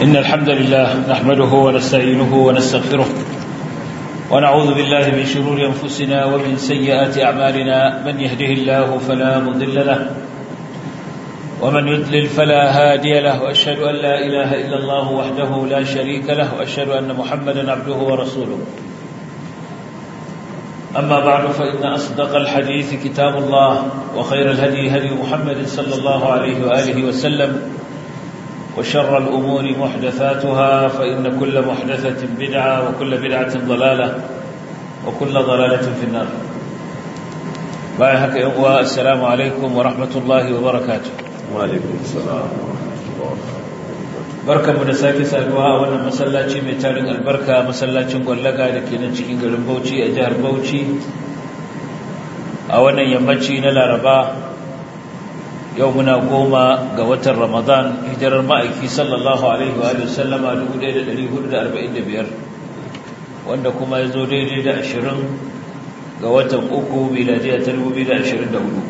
إن الحمد لله نحمده ونستعينه ونستغفره ونعوذ بالله من شرور أنفسنا ومن سيئات أعمالنا من يهده الله فلا مضل له ومن يضلل فلا هادي له وأشهد أن لا إله إلا الله وحده لا شريك له وأشهد أن محمدا عبده ورسوله أما بعد فإن أصدق الحديث كتاب الله وخير الهدي هدي محمد صلى الله عليه وآله وسلم وشر الأمور محدثاتها فإن كل محدثة بدعة وكل بدعة ضلالة وكل ضلالة في النار بايحك إخوة السلام عليكم ورحمة الله وبركاته وعليكم السلام barkan mu da sake saduwa a wannan masallaci mai tarin albarka masallacin gwallaga da ke nan cikin garin Bauchi a jihar Bauchi a wannan yammaci na Laraba yau muna goma ga watan Ramadan hijirar ma'aiki sallallahu alaihi wa sallama 1445 wanda kuma ya zo daidai da 20 ga watan uku miladiya ta 2024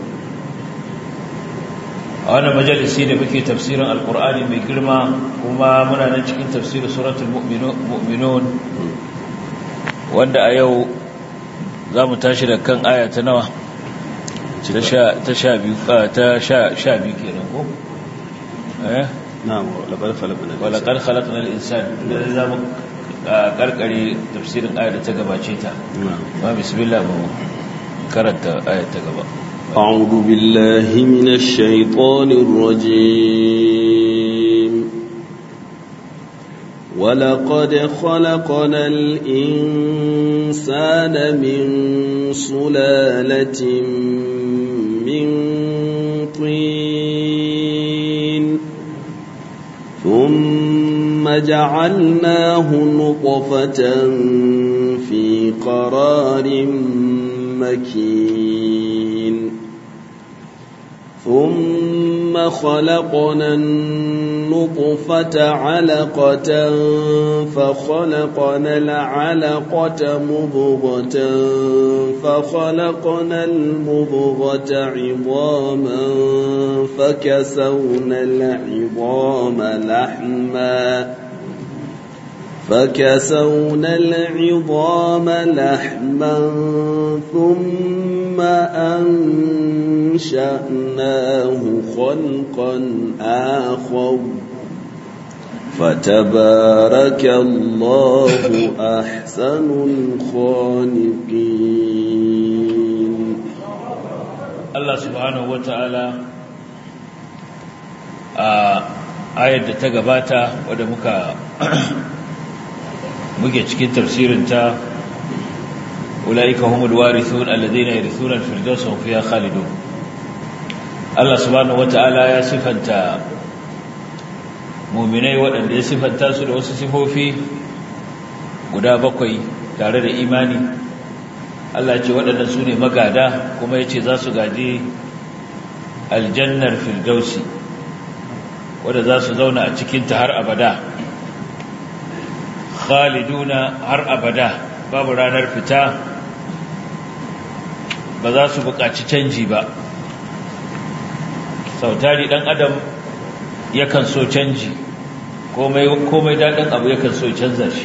a wannan majalisi da muke tafsirin alkur'ani mai girma kuma muna nan cikin tafsirin suratul mu'minun wanda a yau za mu tashi da kan aya ta nawa ta sha biyu ta sha biyu kenan ko eh na'am laqad khalaqna wala qad khalaqna al-insan da za mu karkare tafsirin aya da ta gabace ta ma bismillah mu karanta aya ta gaba أعوذ بالله من الشيطان الرجيم ولقد خلقنا الإنسان من سلالة من طين ثم جعلناه نطفة في قرار مكين ثم خلقنا النطفة علقة فخلقنا العلقة مضغة فخلقنا المضغة عظاما فكسونا العظام لحما فكسونا العظام لحما ثم أنشأناه خلقا آخر فتبارك الله أحسن الخالقين Allah subhanahu wata'ala a ayar da ta gabata wadda muka muke cikin tafsirinta ulaika humul warithun alladhina yarithuna al-firdausa hum fiha khalidun Allah subhanahu wata'ala ya sifanta mu'minai waɗanda ya sifanta su da wasu sifofi guda bakwai tare da imani Allah ce waɗannan su ne magada kuma ya ce za su gaji aljannar firdausi wadda za su zauna a cikinta har abada khaliduna har abada babu ranar fita ba za su buƙaci canji ba sautari ɗan adam yakan so canji komai daɗin abu yakan so canza shi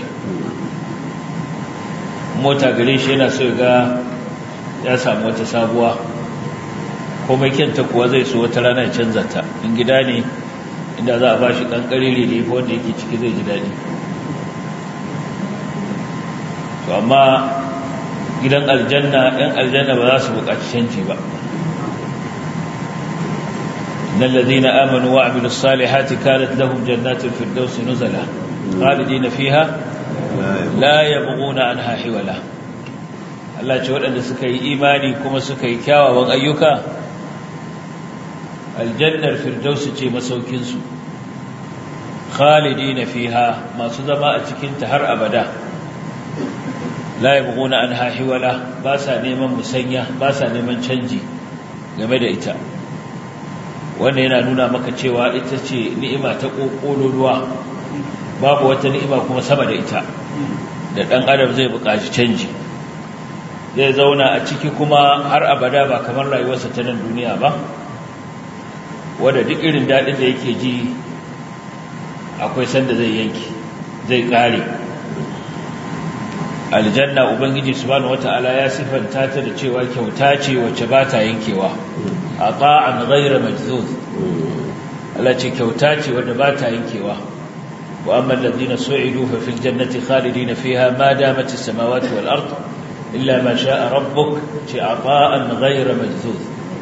mota gare shi yana so ga ya samu wata sabuwa komai kyanta kuwa zai so wata rana ya canza ta in gida ne inda za a ba shi ɗan ƙarere ne wanda yake ciki zai ji daɗi to amma gidan aljanna ɗan aljanna ba za su buƙaci canji ba nan lazina amanu wa amilu salihati kanat lahum jannatul firdaus nuzala khalidina fiha la yabghuna anha hiwala Allah ce waɗanda suka yi imani kuma suka yi kyawawan ayyuka aljannar firdaus ce masaukin su khalidina fiha masu zama a cikin ta har abada la yabghuna anha hiwala ba sa neman musanya ba sa neman canji game da ita wannan yana nuna maka cewa ita ce ni'ima ta kokololuwa babu wata ni'ima kuma sama da ita da dan adam zai buƙaci canji zai zauna a ciki kuma har abada ba kamar rayuwarsa ta nan duniya ba wanda duk irin daɗin da yake ji akwai sanda zai yanki zai kare aljanna ubangiji subhanahu wata'ala ya sifanta ta da cewa kyauta ce wacce ba ta yankewa ata'an ghayra majzuz Allah ce kyauta ce wanda ba ta yankewa wa amma alladhina su'idu fa fil jannati khalidina fiha ma damat as-samawati wal ard illa ma sha'a rabbuk ce ata'an ghayra majzuz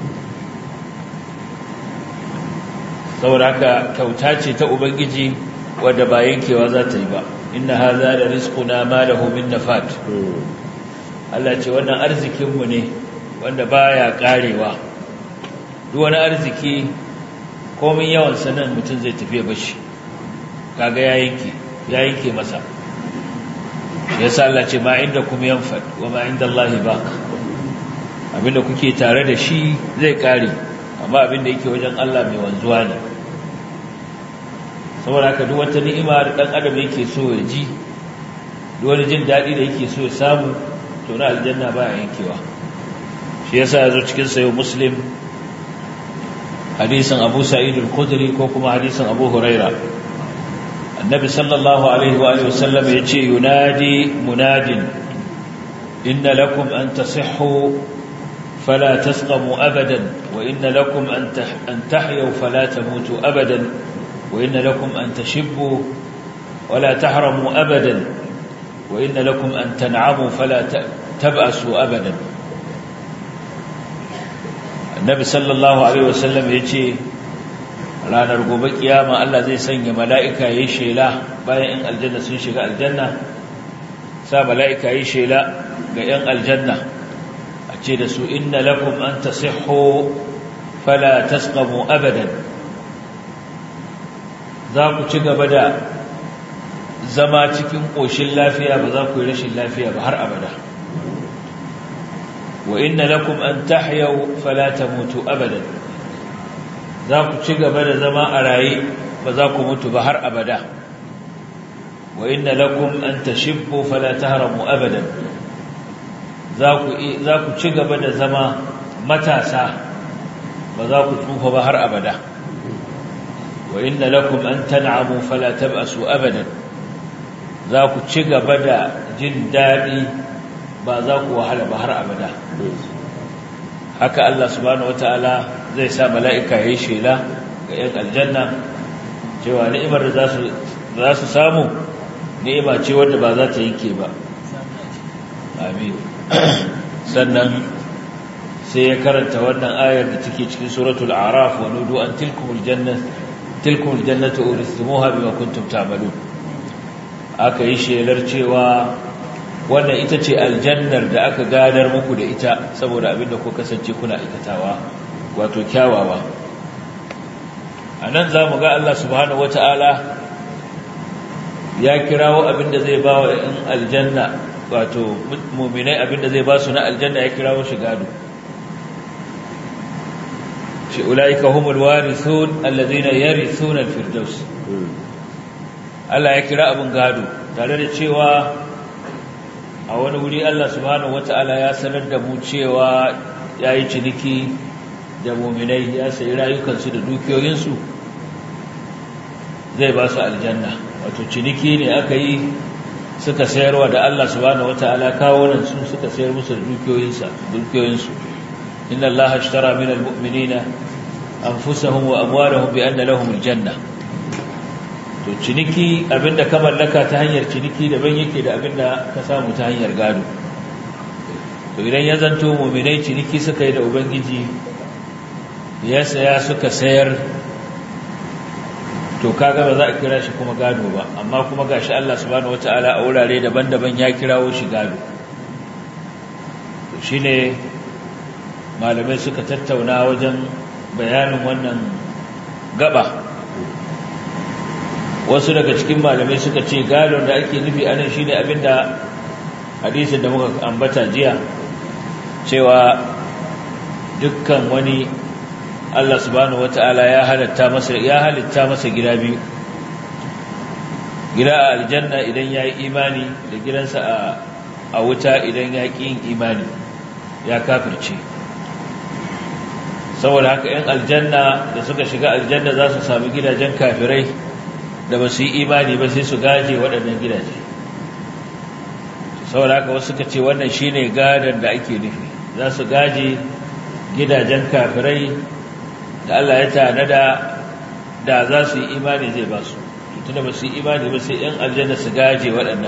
saboda haka kyauta ce ta ubangiji wadda ba yankewa za ta yi ba inna hadha la rizquna ma lahu min nafat Allah ce wannan arzikinmu ne wanda baya karewa duk wani arziki komin yawan sanan mutum zai tafi bashi kaga ya yanke ya yanke masa yasa Allah ce ma inda kum yanfad wa ma inda Allah baq abinda kuke tare da shi zai kare amma abinda yake wajen Allah mai wanzuwa ne saboda haka duk wata ni'ima da dan adam yake so ya ji duk wani jin dadi da yake so ya samu to na aljanna ba yankewa shi yasa yazo cikin sayo muslim hadisin abu sa'id al-khudri ko kuma hadisin abu huraira annabi sallallahu alaihi wa alihi wasallam yace yunadi munadin inna lakum an tasihhu fala tasqamu abadan wa inna lakum an an tahyu fala tamutu abadan wa inna lakum an tashibbu wala tahramu abadan wa inna lakum an tan'amu fala tab'asu abadan annabi sallallahu alaihi wasallam yace ranar gobe kiyama Allah zai sanya mala'ika yayin shela bayan in aljanna sun shiga aljanna sa mala'ika yayin shela ga yan aljanna a ce da su inna lakum an tasihhu fala tasqamu abadan za ku ci gaba da zama cikin koshin lafiya ba za ku yi rashin lafiya ba har abada wa inna lakum an tahyaw fala tamutu abadan za ku ci gaba da zama a raye ba za ku mutu ba har abada wa inna lakum an tashibbu fala tahramu abadan za ku za ku ci gaba da zama matasa ba za ku tsufa ba har abada wa inna lakum an tan'amu fala tab'asu abadan za ku ci gaba da jin daɗi ba za ku wahala ba har abada haka Allah subhanahu wataala zai sa mala'ika yayin shela ga 'yan aljanna cewa ni'imar da za su samu ni'ima ce wanda ba za ta yanke ba amin sannan sai ya karanta wannan ayar da take cikin suratul a'raf wa nudu an tilkumul jannah tilkumul jannatu uristumuha bima kuntum ta'malun aka yi shelar cewa wannan ita ce aljannar da aka gadar muku da ita saboda abinda ku kasance kuna aikatawa wato kyawawa a nan za mu ga Allah subhanahu wata'ala ya kirawo abinda zai ba wa ‘yan aljanna wato muminai abinda zai ba su na aljanna ya kirawo shi gado shi ula'ika humul warithun allazina yarithuna al-firdaus Allah ya kira abin gado tare da cewa a wani wuri Allah subhanahu wata'ala ya sanar da mu cewa ya yi ciniki da muminai ya sayi rayukansu da dukiyoyinsu zai ba su aljanna wato ciniki ne aka yi suka sayarwa da Allah subhanahu wata'ala kawo nan su suka sayar musu da dukiyoyinsa dukiyoyinsu inna Allah ashtara min almu'minina anfusahum wa amwalahum bi anna lahum aljanna to ciniki abinda ka mallaka ta hanyar ciniki daban yake da abinda ka samu ta hanyar gado to idan ya zanto mu'minai ciniki suka yi da ubangiji ya saya suka sayar to kaga ba za a kira shi kuma gado ba amma kuma gashi Allah subhanahu wataala a wurare daban-daban ya kirawo shi gado to shine malamai suka tattauna wajen bayanin wannan gaba wasu daga cikin malamai suka ce gadon da ake nufi anan shine abinda hadisin da muka ambata jiya cewa dukkan wani Allah subhanahu wata'ala ya halatta masa ya halitta masa gida biyu gida a aljanna idan yayi imani da gidansa a a wuta idan ya ƙi yin imani ya kafirce saboda haka 'yan aljanna da suka shiga aljanna za su sami gidajen kafirai da ba su yi imani ba sai su gaje waɗannan gidaje saboda haka wasu suka ce wannan shine gadon da ake nufi za su gaje gidajen kafirai da Allah ya tanada da za su yi imani zai ba su tunda ba su yi imani ba sai ‘yan aljanna su gaje waɗannan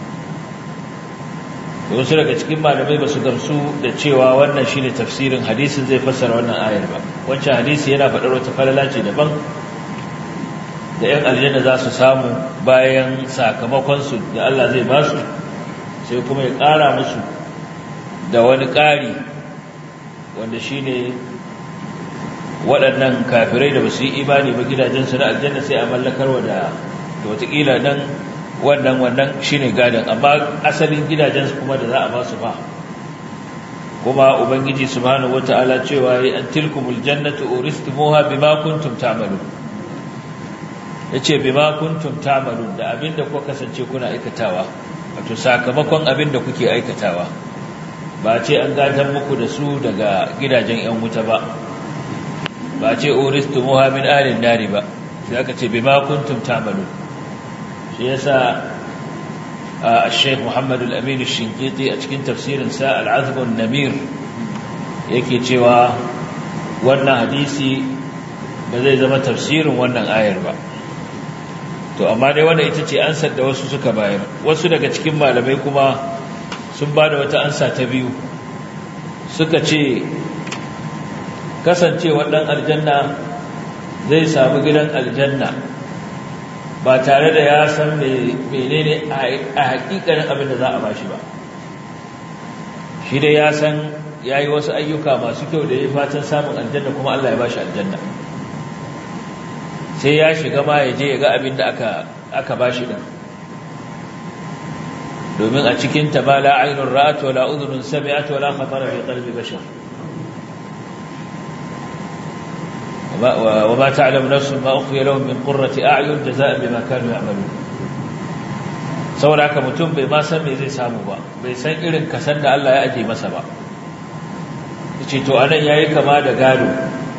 wasu daga cikin malamai ba su gamsu da cewa wannan shi ne tafsirin hadisin zai fassara wannan ayar ba wancan hadisi yana faɗar wata falala ce daban da ‘yan aljanna za su samu bayan sakamakonsu da Allah zai ba su sai kuma ya ƙara musu da wani ƙari wanda shi ne waɗannan kafirai da ba su yi imani ba gidajensu na aljanna sai a mallakarwa da watakila nan wannan wannan shi ne gadon amma asalin gidajensu kuma da za a ba su ba kuma ubangiji subhanahu wata'ala cewa ya an tilkumul jannatu uristumuha bima kuntum ta'malun yace bima kuntum ta'malun da abinda kuka kasance kuna aikatawa wato sakamakon abinda kuke aikatawa ba ce an gadan muku da su daga gidajen yan wuta ba ba ce uristumuha min alin nari ba sai aka ce bima kuntum ta'malu shi yasa al-Sheikh Muhammad al-Amin al-Shinqiti a cikin tafsirin sa al-Azb an-Namir yake cewa wannan hadisi ba zai zama tafsirin wannan ayar ba to amma dai wannan ita ce ansar da wasu suka bayar wasu daga cikin malamai kuma sun ba da wata ansa ta biyu suka ce kasancewa ɗan aljanna zai samu gidan aljanna ba tare da ya san menene a hakikanin abin da za a bashi ba shi dai ya san ya yi wasu ayyuka masu kyau da ya fatan samun aljanna kuma Allah ya bashi aljanna sai ya shiga ma ya je ya ga abin da aka bashi ɗin domin a cikin ta ba la ainihin ra'at wa la uzunin sami'at wa la khatara fi qalbi bashar وما تعلم نفس ما أخفي لهم من قرة أعين جزاء بما كانوا يعملون saboda haka mutum bai ma san me zai samu ba bai san irin kasan da Allah ya aje masa ba yace to anan yayi kama da gado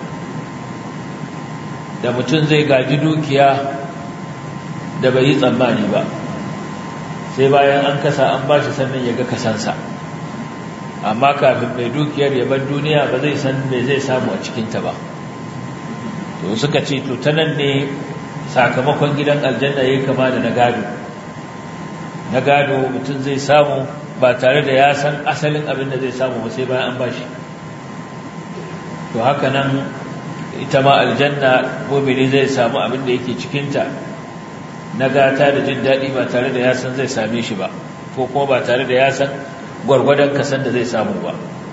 da mutum zai gaji dukiya da bai yi tsammani ba sai bayan an kasa an bashi sannan ya ga kasansa amma kafin mai dukiyar ya bar duniya ba zai san me zai samu a cikinta ba to suka ce to ta nan ne sakamakon gidan aljanna yayi kama da na gado na gado mutum zai samu ba tare da ya san asalin abin da zai samu ba sai bayan an bashi to haka nan ita ma aljanna mumini zai samu abin da yake cikinta na gata da jin daɗi ba tare da ya san zai same shi ba ko kuma ba tare da ya san gwargwadon kasan da zai samu ba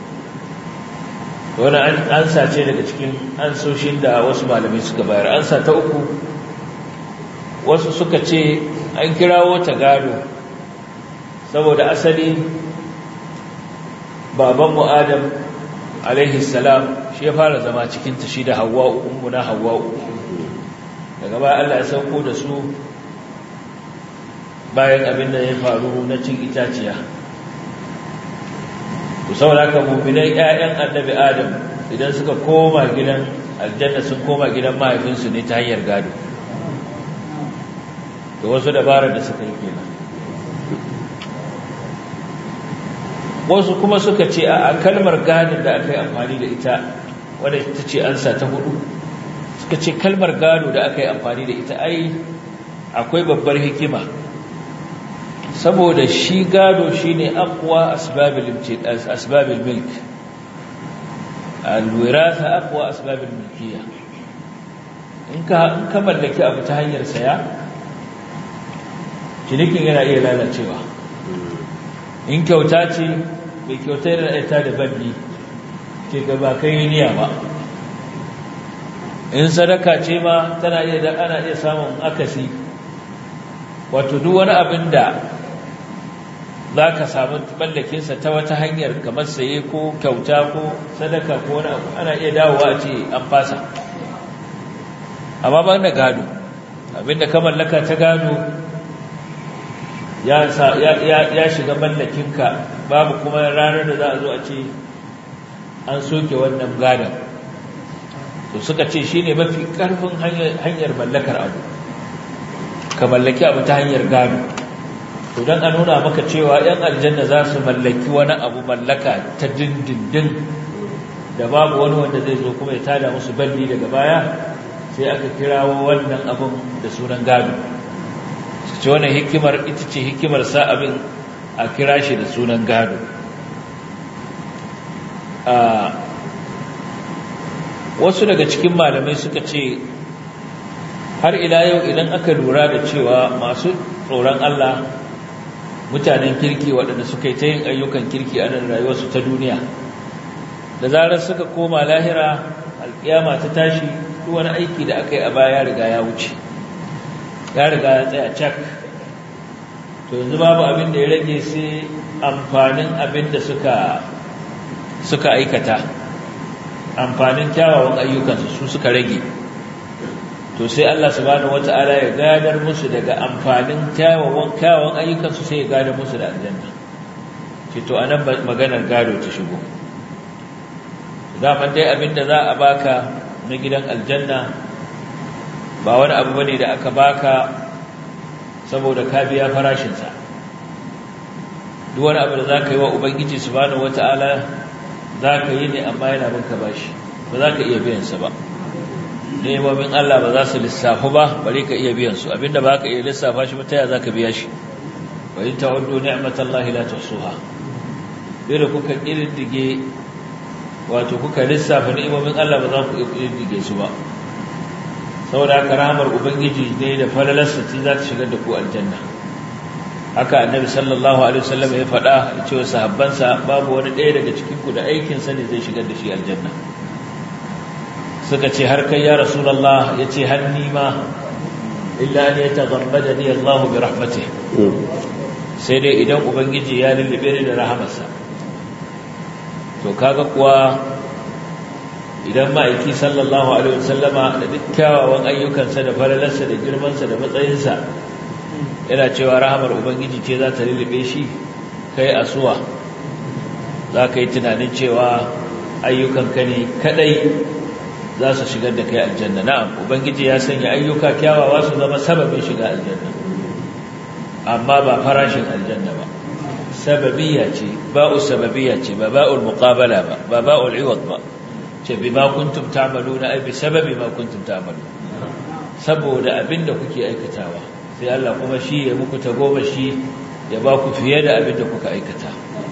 wani ansa ce daga cikin ansoshin da wasu malamai suka bayar ansa ta uku wasu suka ce an kirawo ta gado saboda asali babanmu adam alaihi salam shi ya fara zama cikinta shi da hawa'u ummuna hawa'u daga baya Allah ya sauko da su bayan abin da ya faru na cin itaciya ku sauraka muminai ƴaƴan annabi adam idan suka koma gidan aljanna sun koma gidan mahaifinsu ne ta hanyar gado da wasu dabarar da suka yi kenan wasu kuma suka ce a kalmar gadon da aka yi amfani da ita wadda ita ce ansa ta hudu suka ce kalmar gado da aka yi amfani da ita ai akwai babbar hikima saboda shi gado shi ne akwa asbabil milk alwirasa akwa asbabil milkiya in ka mallaki abu ta hanyar saya cinikin yana iya lalacewa in kyauta ce mai kyauta yana aita da bandi ce ga ba kai niyya ba in sadaka ce ma tana iya da ana iya samun akasi wato duk wani abin da za ka samu mallakinsa ta wata hanyar kamar saye ko kyauta ko sadaka ko wani abu ana iya dawowa a ce an fasa amma ban da gado abinda ka mallaka ta gado ya shiga mallakinka babu kuma ranar da za a zo a ce an soke wannan gadon to suka ce shi ne mafi ƙarfin hanyar mallakar abu ka mallaki abu ta hanyar gado to don a nuna maka cewa 'yan aljanna za su mallaki wani abu mallaka ta dindindin da babu wani wanda zai zo kuma ya tada musu balli daga baya sai aka kirawo wannan abin da sunan gado su ce wannan hikimar ita ce hikimar sa abin a kira shi da sunan gado wasu daga cikin malamai suka ce har ila yau idan aka lura da cewa masu tsoron Allah mutanen kirki waɗanda suka yi ta yin ayyukan kirki a nan rayuwarsu ta duniya da zarar suka koma lahira alƙiyama ta tashi duk wani aiki da aka yi a baya ya riga ya wuce ya riga ya tsaya cak to yanzu babu abin da ya rage sai amfanin abin da suka suka aikata amfanin kyawawan ayyukansu su suka rage to sai Allah subhanahu wata'ala ya gadar musu daga amfanin kyawawan kyawawan ayyukansu sai ya gadar musu da aljanna ce to anan maganar gado ta shigo zaman dai abinda za a baka na gidan aljanna ba wani abu bane da aka baka saboda ka biya farashinsa duk wani abu da za ka yi wa ubangiji subhanahu wata'ala za ka yi ne amma yana binka bashi ba za ka iya biyansa ba nemomin Allah ba za su lissafu ba bare ka iya biyan su abinda ba ka iya lissafa shi ta ya za ka biya shi wa in ta'uddu ni'matallahi la tuhsuha dole kuka kirdige wato kuka lissafa ni'imomin Allah ba za ku iya kirdige su ba saboda haka rahmar ubangiji ne da falalarsa ce za ta shigar da ku aljanna haka annabi sallallahu alaihi wasallam ya faɗa ya ce wa sahabbansa babu wani ɗaya daga cikin ku da aikin sa ne zai shigar da shi aljanna suka ce har kai ya rasulullah ya ce hanni ma illa an yataghammada ni Allah bi rahmatihi sai dai idan ubangiji ya lullube ni da rahamarsa to kaga kuwa idan ma'aiki sallallahu alaihi wasallama da duk kyawawan ayyukansa da falalarsa da girmansa da matsayinsa yana cewa rahamar ubangiji ce za ta lullube shi kai asuwa za ka yi tunanin cewa ayyukanka ne kadai za su shigar da kai aljanna na'am ubangiji ya sanya ayyuka kyawawa su zama sababin shiga aljanna amma ba farashin aljanna ba sababiyya ce ba'u sababiyya ce ba ba'ul muqabala ba ba ba'ul iwad ba ce bima kuntum ta'maluna ai bi sababi ma kuntum ta'malun saboda abinda kuke aikatawa sai Allah kuma shi ya muku goma shi ya ba ku fiye da abinda kuka aikata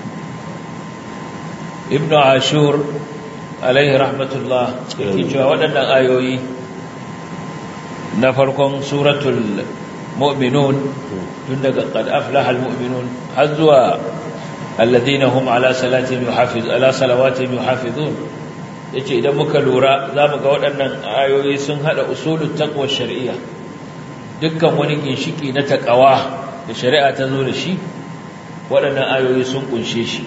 ibnu ashur alaihi rahmatullah yake cewa waɗannan ayoyi na farkon suratul mu'minun tun daga qad aflaha almu'minun har zuwa alladhina hum ala salatihim yuhafiz ala salawatihim yuhafizun yace idan muka lura zamu ga waɗannan ayoyi sun hada usulut taqwa shar'iyya dukkan wani ginshiki na taqwa da shari'a ta zo da shi waɗannan ayoyi sun kunshe shi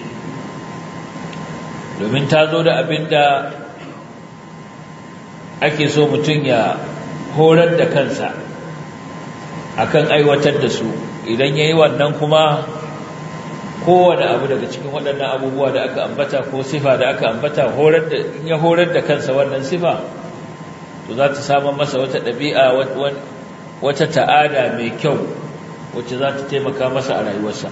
domin ta zo da abinda ake so mutum ya horar da kansa akan aiwatar da su idan yayi wannan kuma kowane abu daga cikin waɗannan abubuwa da aka ambata ko sifa da aka ambata horar da in ya horar da kansa wannan sifa to za ta samu masa wata ɗabi'a wata ta'ada mai kyau wacce za ta taimaka masa a rayuwarsa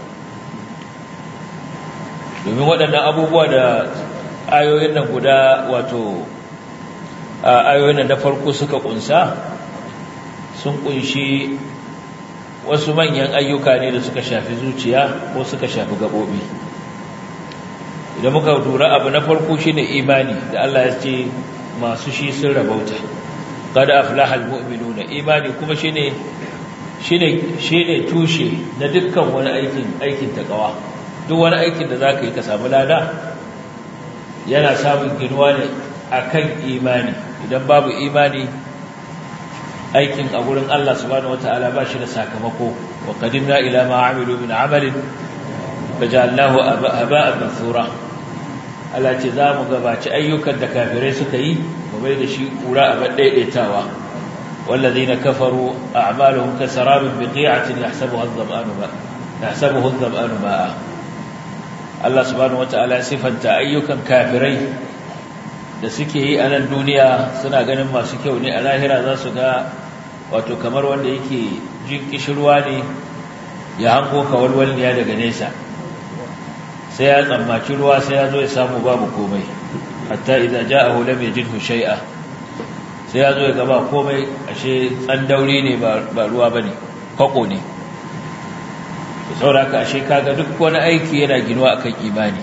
domin waɗannan abubuwa da ayoyin nan guda wato ayoyin nan na farko suka kunsa sun kunshi wasu manyan ayyuka ne da suka shafi zuciya ko suka shafi gabobi idan muka lura abu na farko shine imani da Allah ya ce masu shi sun rabauta qad aflaha almu'minuna imani kuma shine shine shine tushe na dukkan wani aikin aikin takawa duk wani aikin da zaka yi ka samu lada yana samun ginuwa ne akan imani idan babu imani aikin a gurin Allah subhanahu wataala ba shi da sakamako wa qadimna ila ma amilu min amalin fajalnahu haba'an mansura Allah ce za mu gabaci ayyukan da kafirai suka yi mu bai da shi kura a baddaidaitawa wallazina kafaru a'maluhum kasarabin biqi'atin yahsabuha adh-dhama'anu ma yahsabuhu adh-dhama'anu ma'a Allah subhanahu wataala sifanta ayyukan kafirai da suke yi a nan duniya suna ganin masu kyau ne a lahira za su ga wato kamar wanda yake jin kishirwa ne ya hango kawalwalniya daga nesa sai ya tsammaci ruwa sai ya zo ya samu babu komai hatta idan ja'ahu lam yajidhu shay'a sai ya zo ya gaba komai ashe tsandauri ne ba ruwa bane fako ne saboda ashe kaga duk wani aiki yana ginuwa akan imani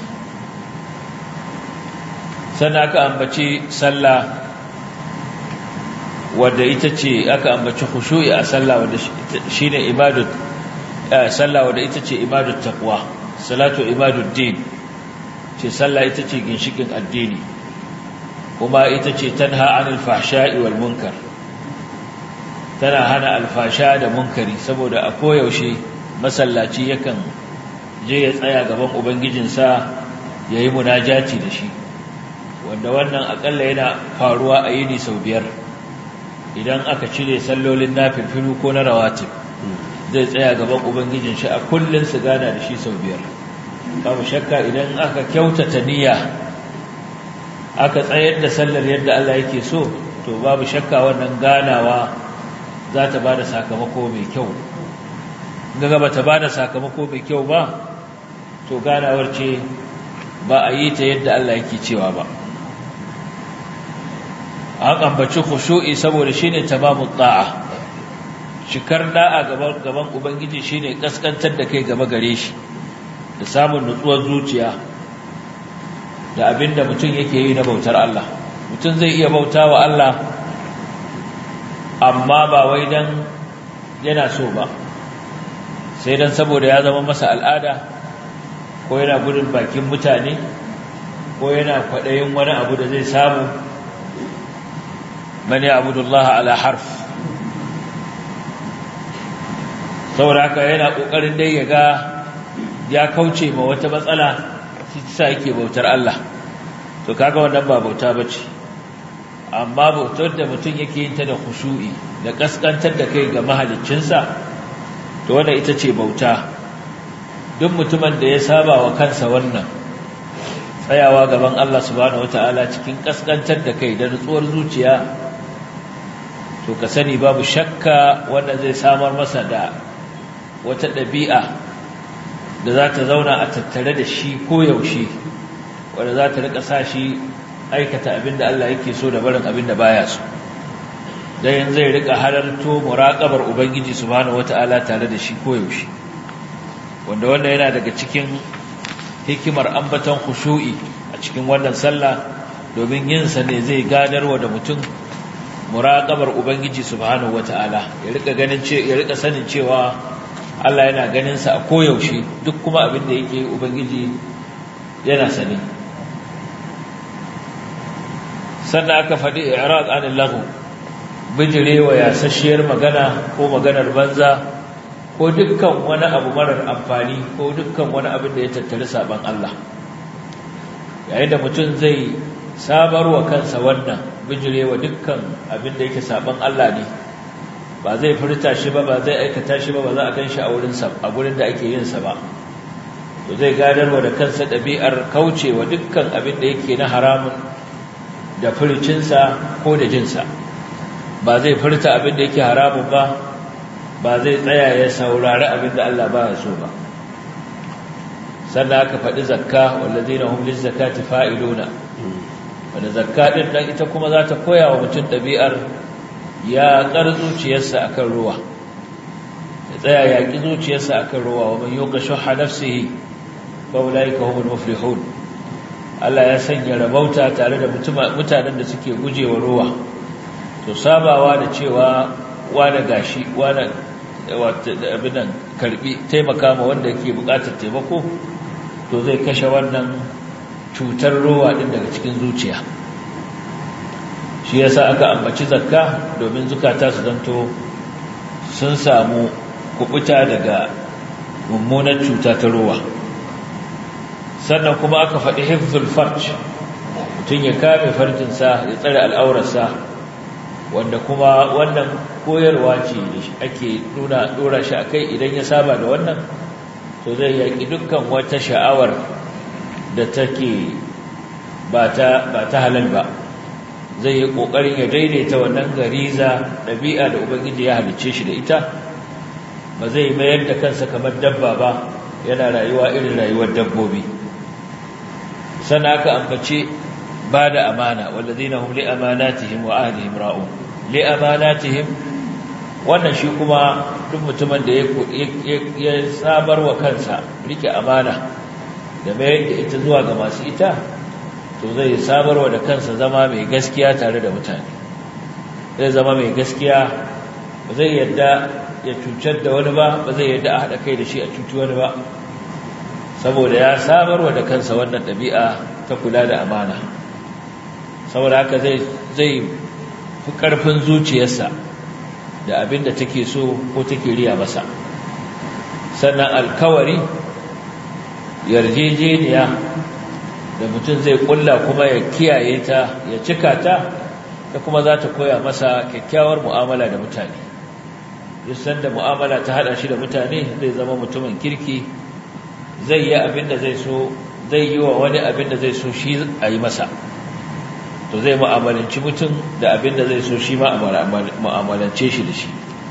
sannan aka ambaci sallah wadda ita ce aka ambaci khushu'i a sallah wadda shine ibadut sallah wadda ita ce ibadut taqwa salatu ibadud din ce sallah ita ce ginshikin addini kuma ita ce tanha anil fahsha'i wal munkar tana hana alfasha da munkari saboda a koyaushe masallaci yakan je ya tsaya gaban ubangijinsa yayi munajati da shi wanda wannan akalla yana faruwa a yini sau biyar idan aka cire sallolin nafilfilu ko na rawatib zai tsaya gaban ubangijin shi a kullun su gana da shi sau biyar babu shakka idan aka kyautata niyya aka tsayar da sallar yadda Allah yake so to babu shakka wannan ganawa za ta bada sakamako mai kyau gaga ba ta bada sakamako mai kyau ba to ganawar ce ba a yi ta yadda Allah yake cewa ba an ambaci khushu'i saboda shine tamamu ta'a cikar da'a gaban gaban ubangiji shine kaskantar da kai gaba gare shi da samun nutsuwar zuciya da abinda mutum yake yi na bautar Allah mutum zai iya bautawa Allah amma ba wai dan yana so ba sai dan saboda ya zama masa al'ada ko yana gudun bakin mutane ko yana kwaɗayin wani abu da zai samu man ya'budu Allah ala harf saboda haka yana kokarin dai ya ga ya kauce ma wata matsala shi sa yake bautar Allah to kaga wannan ba bauta bace amma bautar da mutum yake yin ta da khushu'i da kaskantar da kai ga mahaliccinsa to wannan ita ce bauta duk mutumin da ya saba wa kansa wannan tsayawa gaban Allah subhanahu wataala cikin kaskantar da kai da nutsuwar zuciya to ka sani babu shakka wanda zai samar masa da wata ɗabi'a da za ta zauna a tattare da shi koyaushe wanda za ta rika sa shi aikata abin da Allah yake so da barin abin da baya so dan zai rika halarto muraqabar ubangiji subhanahu wataala tare da shi koyaushe wanda wannan yana daga cikin hikimar ambaton khushu'i a cikin wannan sallah domin yin sa ne zai gadarwa da mutum muraqabar ubangiji subhanahu wataala ya rika ganin ce ya rika sanin cewa Allah yana ganin sa a koyaushe duk kuma abin da yake ubangiji yana sani sannan aka faɗi i'rad anil lahu bijirewa yasasshiyar magana ko maganar banza ko dukkan wani abu marar amfani ko dukkan wani abin da ya tattari saban Allah yayin da mutum zai sabarwa kansa wannan bijirewa dukkan abin da yake saban Allah ne ba zai furta shi ba ba zai aikata shi ba ba za a gan shi a wurin sa a gurin da ake yin sa ba to zai gadarwa da kansa ɗabi'ar kaucewa dukkan abin da yake na haramun da furcinsa ko da jinsa ba zai furta abin da yake haramun ba ba zai tsaya ya saurari abin da Allah ba ya so ba sannan aka faɗi zakka wallazina hum lizzakati fa'iluna wanda zakka din nan ita kuma za ta koya wa mutum ɗabi'ar ya ƙar zuciyarsa akan ruwa ya tsaya ya ƙi zuciyarsa akan ruwa wa man yuqa shuhha nafsihi fa ulaika humul muflihun Allah ya sanya rabauta tare da mutanen da suke gujewa ruwa to sabawa da cewa wani gashi wani abinan karbi taimaka ma wanda yake bukatar taimako to zai kashe wannan cutar ruwa din daga cikin zuciya shi yasa aka ambaci zakka domin zukata su zanto sun samu kubuta daga mummunar cuta ta ruwa sannan kuma aka faɗi hifzul farj mutum ya kame farjinsa ya tsare al'aurarsa wanda kuma wannan koyarwa ce da ake nuna dora shi akai idan ya saba da wannan to zai yaki dukkan wata sha'awar da take ba ta ba ta halal ba zai yi ƙoƙarin ya daidaita wannan gariza ɗabi'a da ubangiji ya halicce shi da ita ba zai mayar da kansa kamar dabba ba yana rayuwa irin rayuwar dabbobi sana aka ambace ba da amana wallazina hum li amanatihim wa ahlihim ra'un li amanatihim wannan shi kuma duk mutumin da ya sabar wa kansa rike amana da mayar da ita zuwa ga masu ita to zai sabarwa da kansa zama mai gaskiya tare da mutane zai zama mai gaskiya ba zai yadda ya cutar da wani ba ba zai yadda a haɗa kai da shi a cuci wani ba saboda ya sabarwa da kansa wannan ɗabi'a ta kula da amana saboda haka zai fi ƙarfin zuciyarsa da abin da take so ko take riya masa sannan alkawari yarjejeniya da mutum zai kulla kuma ya kiyaye ta ya cika ta ta kuma za ta koya masa kyakkyawar mu'amala da mutane duk sanda mu'amala ta hada shi da mutane zai zama mutumin kirki zai yi abin da zai so zai yi wa wani abin da zai so shi a yi masa to zai mu'amalanci mutum da abin da zai so shi ma mu'amalance shi da shi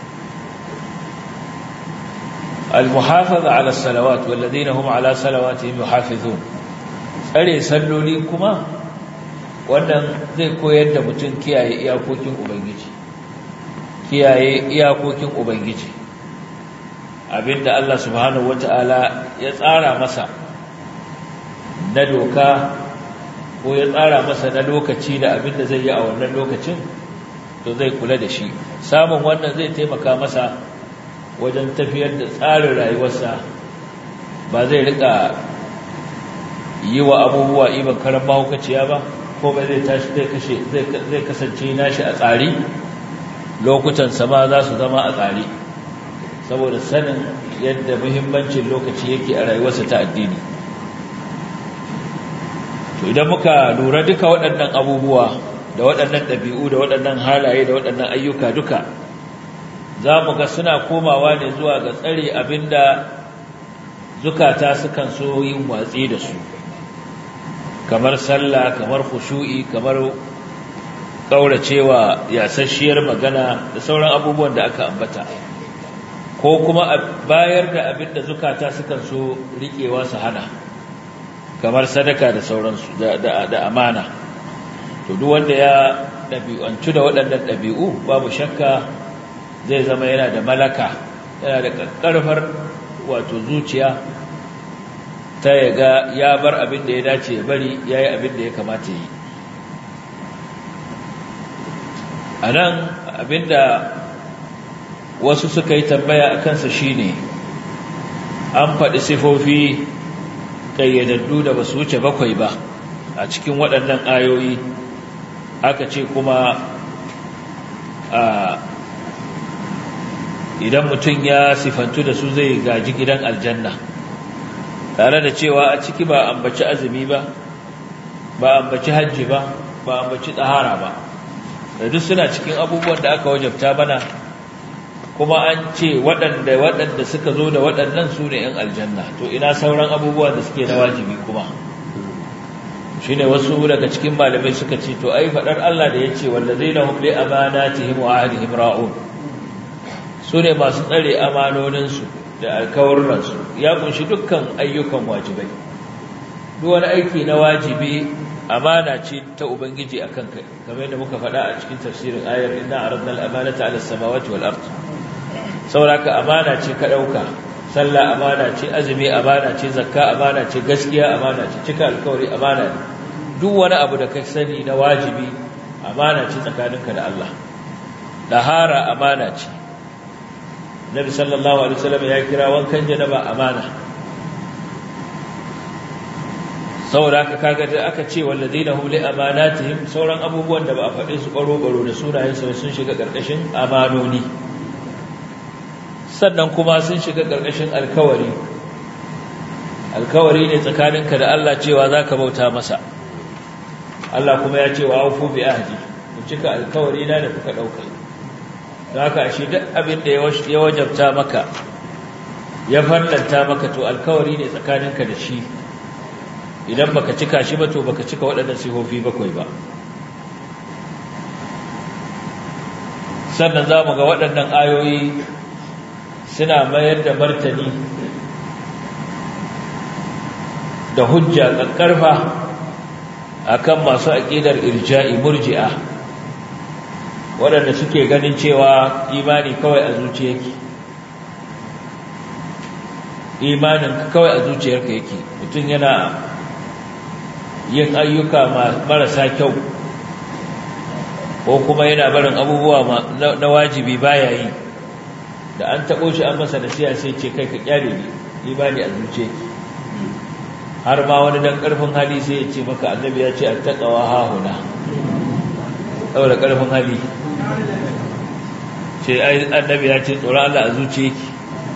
المحافظة على الصلوات والذين هم على صلواتهم يحافظون tsare salloli kuma wannan zai koyar da mutum kiyaye iyakokin ubangiji kiyaye iyakokin ubangiji abinda Allah subhanahu wata'ala ya tsara masa na doka ko ya tsara masa na lokaci da abinda zai yi a wannan lokacin to zai kula da shi samun wannan zai taimaka masa wajen tafiyar da tsarin rayuwarsa ba zai rika yi wa abubuwa iban karan mahaukaciya ba ko ba zai tashi zai kashe zai kasance nashi a tsari lokutan sama za su zama a tsari saboda sanin yadda muhimmancin lokaci yake a rayuwarsa ta addini to idan muka lura duka waɗannan abubuwa da waɗannan ɗabi'u da waɗannan halaye da waɗannan ayyuka duka za mu ga suna komawa ne zuwa ga tsare abinda zukata sukan so yin watsi da su kamar sallah kamar khushu'i kamar kauracewa yasasshiyar magana da sauran abubuwan da aka ambata ko kuma bayar da abinda zukata sukan so riƙewa su hana kamar sadaka da sauransu da amana to duk wanda ya ɗabi'antu da waɗannan ɗabi'u babu shakka zai zama yana da malaka yana da ƙarfar wato zuciya ta yaga ya bar abin da ya dace ya bari ya yi abin da ya kamata yi a nan abin da wasu suka yi tambaya a kansa shine an faɗi sifofi ƙayyadaddu da ba su wuce bakwai ba a cikin waɗannan ayoyi aka ce kuma a idan mutum ya sifantu da su zai gaji gidan aljanna tare da cewa a ciki ba ambaci azumi ba ba ambaci hajji ba ba ambaci tsahara ba da duk suna cikin abubuwan da aka wajabta mana kuma an ce waɗanda waɗanda suka zo da waɗannan su ne ‘yan aljanna to ina sauran abubuwan da suke na wajibi kuma shi ne wasu daga cikin malamai suka ce to ai faɗar Allah da ya ce wanda zai na humle amanatihim wa ahlihim ra'un su ne masu tsare amanoninsu da alkawarransu ya kunshi dukkan ayyukan wajibai duk wani aiki na wajibi amana ce ta ubangiji a kanka kamar yadda muka faɗa a cikin tafsirin ayar inna aradna al-amanata ala samawati wal ard sauraka amana ce ka dauka sallah amana ce azumi amana ce zakka amana ce gaskiya amana ce cika alkawari amana ne duk wani abu da ka sani na wajibi amana ce tsakaninka da Allah dahara amana ce Nabi sallallahu alaihi wasallam ya kira wankan janaba amana saboda haka kaga da aka ce walladina hum li amanatihim sauran abubuwan da ba a faɗe su baro baro da sunayen su sun shiga karkashin amanoni sannan kuma sun shiga karkashin alkawari alkawari ne tsakaninka da Allah cewa zaka bauta masa Allah kuma ya ce wa aufu bi ahdi ku cika alkawari na da kuka dauka haka shi duk abin da ya wajabta maka ya farlanta maka to alkawari ne tsakaninka da shi idan baka cika shi ba to baka cika waɗannan sifofi bakwai ba sannan za mu ga waɗannan ayoyi suna mayar da martani da hujja ƙarfa akan masu aƙidar irja'i murji'a waɗanda suke ganin cewa imani kawai a zuciya yake imanin kawai a zuciyarka yake mutum yana yin ayyuka marasa kyau ko kuma yana barin abubuwa na wajibi baya yi da an taɓo shi an masa nasiya sai ce kai ka kyale ne imani a zuciya yake har ma wani dan ƙarfin hali sai ya ce maka annabi ya ce an taƙawa hahuna saboda ƙarfin hali ce annabi ya ce tsoron Allah a zuciya yake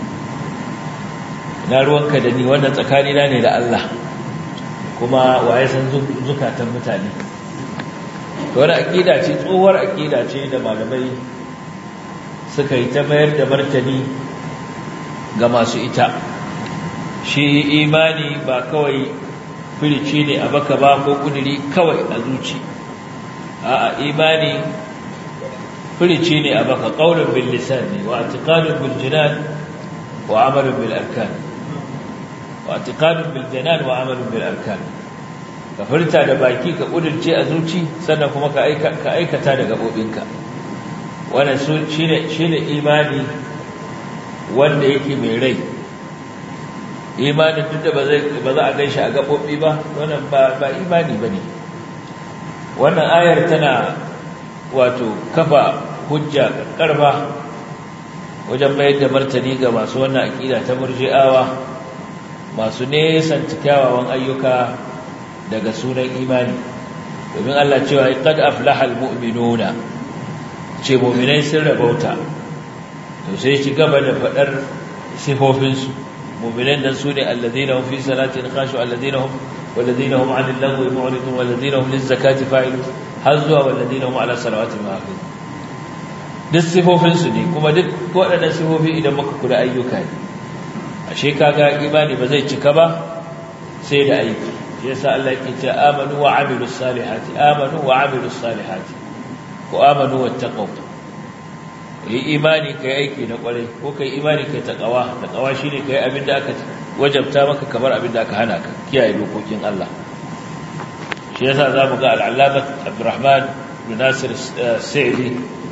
na ruwanka da ni wannan tsakanina ne da Allah kuma waye san zukatan mutane to wani aƙida ce tsohuwar aƙida ce da malamai suka yi ta mayar da martani ga masu ita shi imani ba kawai firici ne a baka ba ko kuduri kawai a zuci a'a imani firici ne a baka qaulun bil lisan ne wa i'tiqadun bil jinan wa amalun bil arkan wa i'tiqadun bil jinan wa amalun bil arkan ka furta da baki ka kudurce a zuci sannan kuma ka aikata da gabobinka wannan shine shine imani wanda yake mai rai imanin duk da ba za a gan shi a gaɓoɓi ba wannan ba imani ba ne wannan ayar tana wato kafa hujja ƙarfa wajen mayar da martani ga masu wannan aƙida ta murji'awa masu nesanta kyawawan ayyuka daga sunan imani domin Allah cewa qad aflaha almu'minuna ce mu'minai sun rabauta to sai ci gaba da faɗar sifofinsu مؤمنين نسوني الذين هم في صلاتهم خاشعون الذين هم والذين هم عن اللغو معرضون والذين هم للزكاة فاعلون حظوا والذين هم على صلواتهم حافظون duk sifofinsu ne kuma duk waɗannan sifofi idan muka kula ayyuka ne ashe kaga imani ba zai cika ba sai da aiki shi yasa Allah yake cewa amanu wa amilus salihati amanu wa amilus salihati ko amanu wattaqu yi imani kai aiki na kwarai ko kai imani kai taqwa taqwa shine kai abin da aka wajabta maka kamar abin da aka hana ka kiyaye dokokin Allah shi yasa zamu ga al-allama Abdurrahman bin Nasir Sa'idi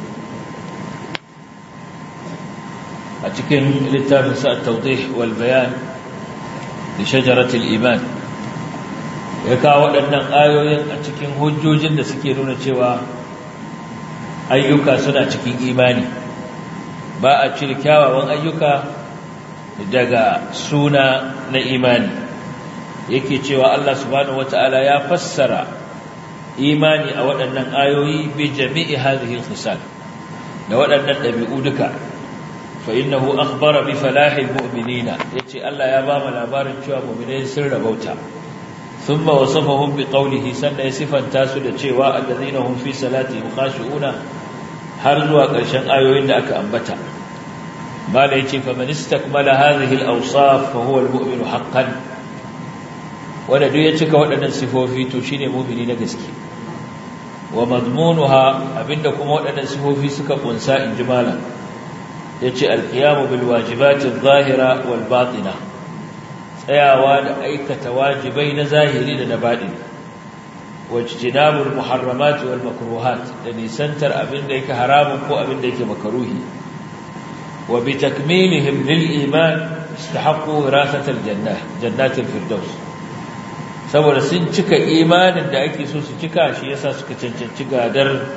a cikin littafin sa at-tawdih wal bayan li shajarat al-iman ya kawo waɗannan ayoyin a cikin hujjojin da suke nuna cewa ayyuka suna cikin imani ba a cire kyawawan ayyuka daga suna na imani yake cewa Allah subhanahu wata'ala ya fassara imani a waɗannan ayoyi bi jami'i hadhihi al-khisal da waɗannan ɗabi'u duka fa innahu akhbara bi falahil mu'minina yace Allah ya ba mu labarin cewa mu'minai sun rabauta thumma wasafahum bi qawlihi sannan ya sifanta su da cewa allazina hum fi salatihim khashi'una har zuwa ƙarshen ayoyin da aka ambata mala yace fa man istakmala hadhihi al-awsaf fa huwa al-mu'minu haqqan wanda duk ya cika waɗannan sifofi to shine mu'mini na gaske wa madmunuha abinda kuma waɗannan sifofi suka kunsa in ji malam yace al-qiyamu bil wajibati adh-dhahira wal batina tsayawa da aikata wajibai na zahiri da na batini wajtinabul muharramat wal makruhat da nisantar abinda yake haramun ko abinda yake makaruhi wa bi takmilihim lil iman istahaqqu wirasat al jannah jannat al firdaus saboda sun cika imanin da ake so su cika shi yasa suka cancanci gadar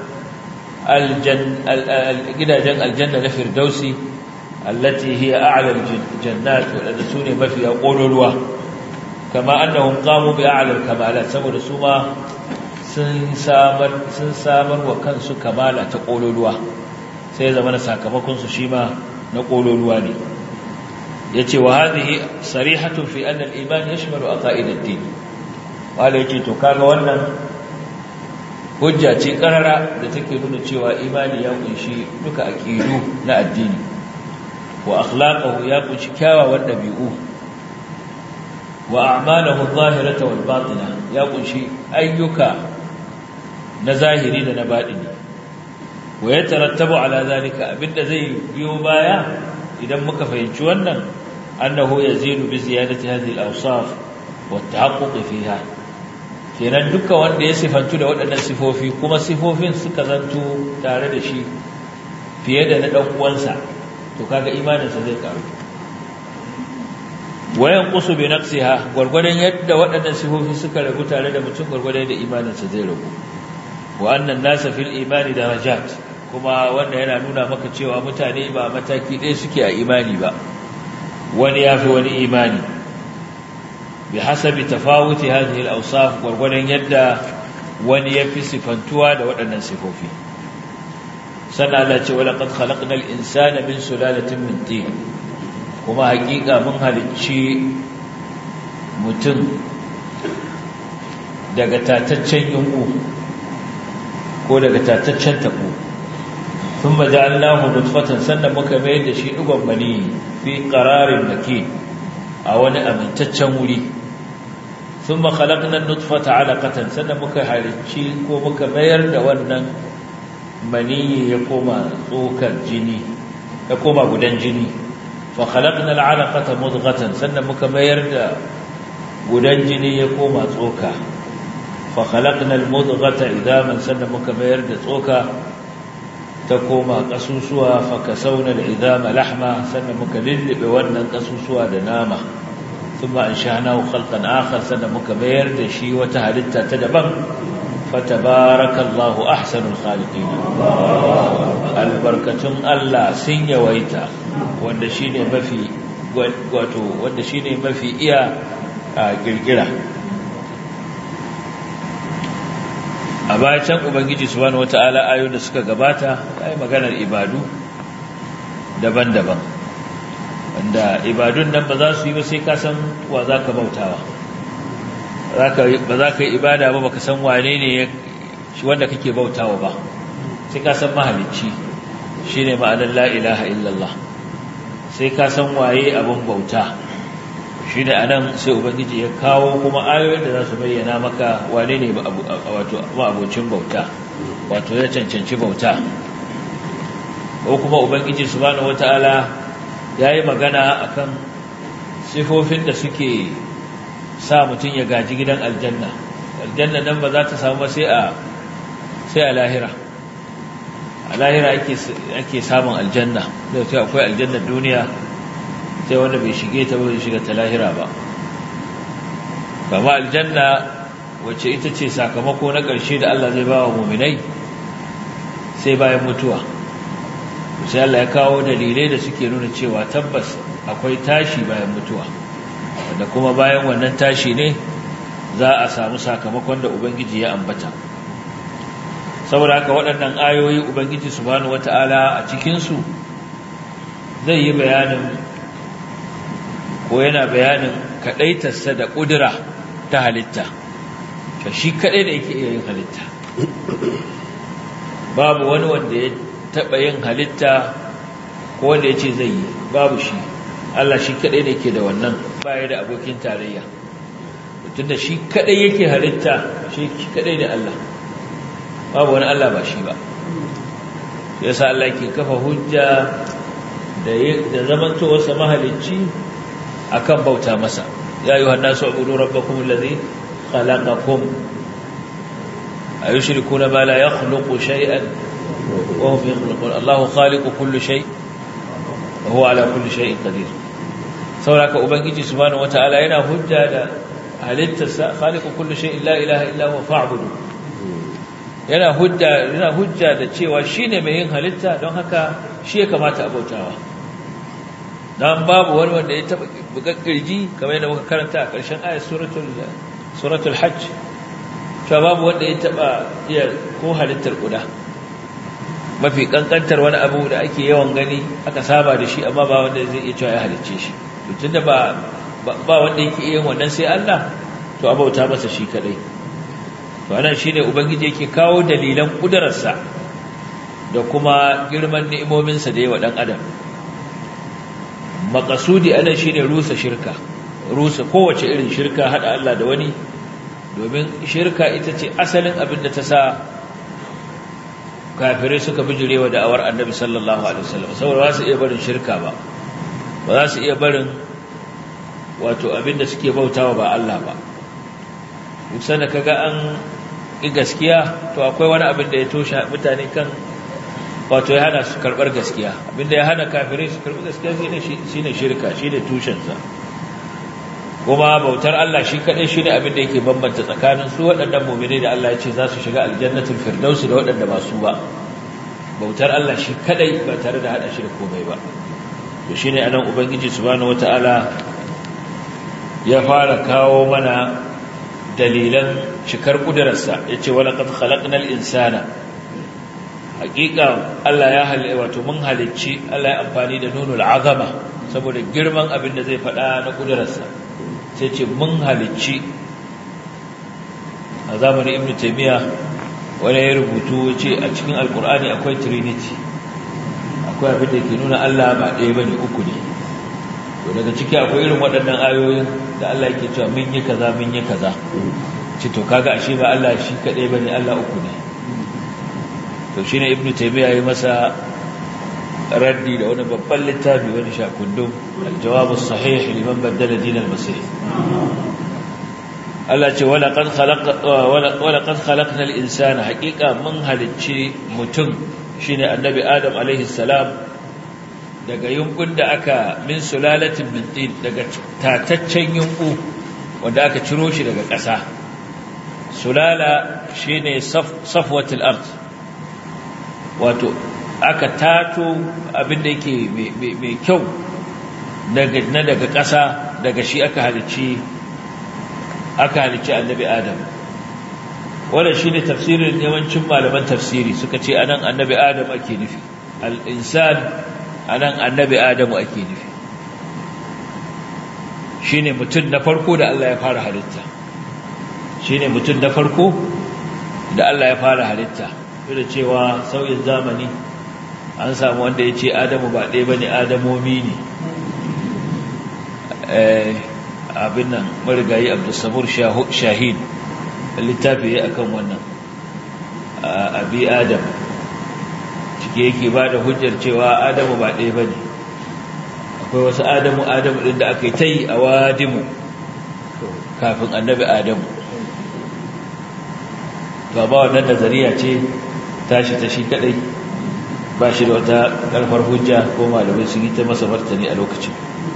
gidajen aljanna na firdausi allati hiya a'la al jannat wa sune mafiya kololuwa kama annahum qamu bi a'la al kamalat saboda su ma sun samar sun samar wa kansu kamala ta kololuwa sai zama na sakamakon su shi ma na kololuwa ne yace wa hadhihi sarihatu fi anna al-iman yashmalu aqaid ad-din wala yace to kaga wannan hujja ce karara da take nuna cewa imani ya kunshi duka aqidu na addini wa akhlaquhu ya kunshi kyawawan dabi'u wa a'maluhu adh-dhahirata wal batina ya kunshi ayyuka na zahiri da na baɗini wa ya tarattabu ala zalika abinda zai biyo baya idan muka fahimci wannan annahu yazidu bi ziyadati hadhihi al-awsaf wa at-tahaqquq fiha kenan duka wanda ya sifantu da waɗannan sifofi kuma sifofin suka zanto tare da shi fiye da na ɗan uwansa to kaga imaninsa zai karu wayan qusu bi naqsiha gurgurdan yadda waɗannan sifofi suka ragu tare da mutum gurgurdan da imaninsa zai ragu wa annan nasa fil imani darajat kuma wannan yana nuna maka cewa mutane ba mataki ɗaya suke a imani ba wani yafi wani imani bi hasabi tafawuti hadhihi al-awsaf gurgurdan yadda wani yafi sifantuwa da waɗannan sifofi sannan Allah ce wala qad khalaqnal insana min sulalatin min tin kuma hakika mun halicci mutum daga tataccen yunku ko daga tataccen tabo thumma ja'alnahu nutfatan sannan muka mai da shi dugon mani fi qararin makin a wani amintaccen wuri thumma khalaqna an-nutfata 'alaqatan sannan muka halicci ko muka mayar da wannan maniyi ya koma tsokar jini ya koma gudan jini fa khalaqna al'alaqata mudghatan sannan muka mayar da gudan jini ya koma tsoka fa khalaqna al-mudghata idaman sannan muka mayar da tsoka ta koma kasusuwa fa kasawna al-idama lahma sannan muka lillibe wannan kasusuwa da nama thumma ansha'nahu khalqan akhar sannan muka mayar da shi wata halitta ta daban fatabarakallahu ahsanul khaliqin albarkatun Allah sun yawaita wanda shine mafi wato wanda shine mafi iya girgira a bayan ubangiji subhanahu wataala ayoyin da suka gabata ai maganar ibadu daban-daban wanda ibadun nan ba za su yi ba sai ka san wa zaka bautawa ba za ka yi ibada ba baka san wane ne shi wanda kake bautawa ba sai ka san mahalicci shine ma'anar la ilaha illallah sai ka san waye abin bauta shine anan sai ubangiji ya kawo kuma ayoyin da za su bayyana maka wane ne wato abocin bauta wato ya cancanci bauta ko kuma ubangiji subhanahu wataala yayi magana akan sifofin da suke sa mutum ya gaji gidan aljanna aljanna nan ba za ta samu sai a sai a lahira a lahira ake samun aljanna da sai akwai aljannar duniya sai wanda bai shige ta bai shiga ta lahira ba kama aljanna wacce ita ce sakamako na ƙarshe da Allah zai ba wa muminai sai bayan mutuwa sai Allah ya kawo dalilai da suke nuna cewa tabbas akwai tashi bayan mutuwa da kuma bayan wannan tashi ne za a samu sakamakon da Ubangiji ya ambata saboda haka waɗannan ayoyi Ubangiji subhanahu wata'ala a cikinsu zai yi bayanin ko yana bayanin kaɗaitarsa da ƙudura ta halitta ka shi kaɗai da yake iya yin halitta babu wani wanda ya taɓa yin halitta ko wanda ya ce zai yi babu shi Allah shi kaɗai da yake da wannan baya da abokin tarayya tunda shi kaɗai yake halitta shi kaɗai ne Allah babu wani Allah ba shi ba yasa Allah ke kafa hujja da da zamantowarsa mahalicci akan bauta masa ya yi wannan su abudu rabbakum allazi khalaqakum ayushrikuna ma la yakhluqu shay'an wa hum yakhluqun Allahu khaliqu kulli shay wa huwa ala kulli shay'in qadir sauraka ubangiji subhanahu wataala yana hujja da halittarsa khaliqu kulli shay'in la ilaha illa huwa fa'budu yana hujja yana hujja da cewa shine mai yin halitta don haka shi ya kamata a bautawa dan babu wani wanda ya taba bukakkirji kamar yadda muka karanta a ƙarshen ayat suratul suratul hajj cewa babu wanda ya taba iya ko halittar kuda mafi kankantar wani abu da ake yawan gani aka saba da shi amma ba wanda zai iya cewa ya halicce shi to tunda ba ba wanda yake iya wannan sai Allah to abauta masa shi kadai to anan shine ubangiji yake kawo dalilan kudararsa da kuma girman ni'imominsa da yawa dan adam makasudi anan shine rusa shirka rusa kowace irin shirka hada Allah da wani domin shirka ita ce asalin abin da ta sa kafirai suka bijirewa da'awar annabi sallallahu alaihi wasallam saboda ba su iya barin shirka ba ba za su iya barin wato abinda suke bautawa ba Allah ba duk sanda kaga an yi gaskiya to akwai wani abin da ya toshe mutane kan wato ya hana su karbar gaskiya abinda ya hana kafirai su karbi gaskiya shine shirka shine tushensa kuma bautar Allah shi kadai shi ne abin da yake bambanta tsakanin su waɗannan mu'minai da Allah ya ce za su shiga aljannatul firdausi da waɗanda ba su ba bautar Allah shi kadai ba tare da hada shi da komai ba to shine anan ubangiji subhanahu wataala ya fara kawo mana dalilan cikar kudararsa yace wala qad khalaqnal insana hakika Allah ya halice wato mun halicci Allah ya amfani da nunul azama saboda girman abin da zai faɗa na kudararsa sai ce mun halicci a zamanin ibn taymiya wani ya rubutu ce a cikin alkur'ani akwai trinity akwai abin da ke nuna Allah ba ɗaya bane uku ne to daga ciki akwai irin waɗannan ayoyin da Allah yake cewa mun yi kaza mun yi kaza ce to kaga ashe ba Allah shi kaɗai bane Allah uku ne to shine ibn taymiya ya masa raddi da wani babban littafi wani shakundum aljawabu sahih liman baddala dinal masih Allah ce wala qad khalaqa wala qad khalaqna al-insana haqiqa mun halicci mutum shine annabi adam alaihi salam daga yunkun da aka min sulalatin min tin daga tataccen yunku wanda aka ciro shi daga ƙasa sulala shine safwatul ard wato aka tato abinda yake mai kyau na daga ƙasa daga shi aka halicci aka halicci annabi adam wannan shine tafsirin yawancin malaman tafsiri suka ce anan annabi adam ake nufi al-insan anan annabi adamu ake nufi shine mutum na farko da Allah ya fara halitta shine mutum na farko da Allah ya fara halitta da cewa sauyin zamani an samu wanda ya ce adamu ba ɗaya ba ne adamomi ne abin nan marigayi abdulsamur shahid littafi ya akan wannan abi adam cike yake ba da hujjar cewa adamu ba ɗaya ba ne akwai wasu adamu adamu ɗin da aka yi ta yi a wadimu kafin annabi adamu to ba wannan nazariya ce tashi ta shi kadai ba shi da wata karfar hujja ko malamai sun yi ta masa martani a lokacin